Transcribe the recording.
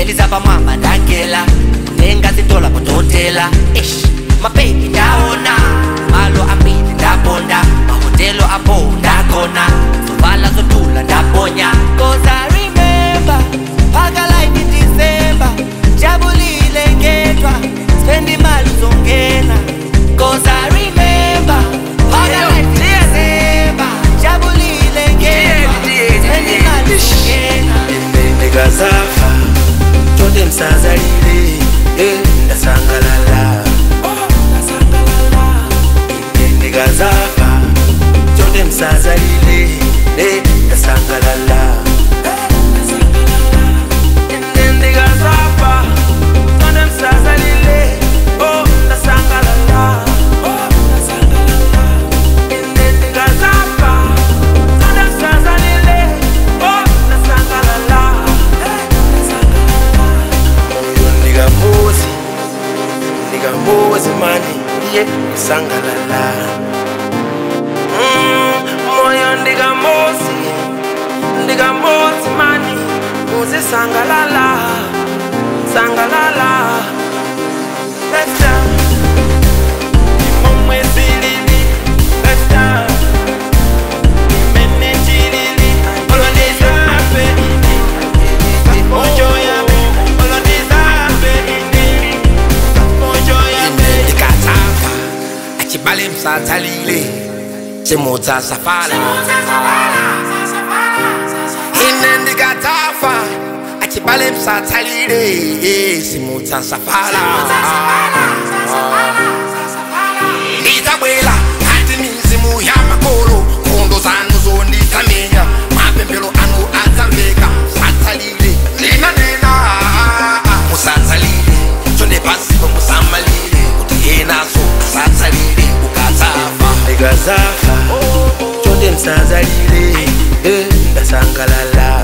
ndiliza pamwamba ndagela kutenga zitola kutotela ish mabebi ndaona malo ambili ndabonda mahotelo apo ndagona zovala zotula ndaponya cause I remember phaka like in December jabulile ngedwa spend imali uzongena cause I remember phaka like in December jabulile ngedwa spend imali uzongena ndikazafa tonde msazalile eh, ndasangalala Ine ndikazafa tonde msazalile eh, ndasangalala Ine ndikazafa tonde msazalile oh, ndasangalala Ine ndikazafa tonde msazalile oh, ndasangalala Moyo ndikamuzi ndikamuzi mani iye sangalala Mm, moyo ndikamuzi ndikamuzi mani muzi sangalala sangalala Let's go. Imomwe zilili Let's go. Imene chilili Olondiza ape ini Mojo ya me Olondiza ape ini Mojo ya me ndikatsafa achibale msatsalile chimudza safala ine ndikatsafa achibale msatsalile eh, simudza safala ndidzabwela ati mizimu ya makolo nkhondo zanu zonditsamenya mapemphero anu adzamveka msatsalile ndinanena musatsalile chonde pasipo musamalile kuti yenaso asatsalile ukatsafa ndikazafa tonde msazalile eh, ndasangalala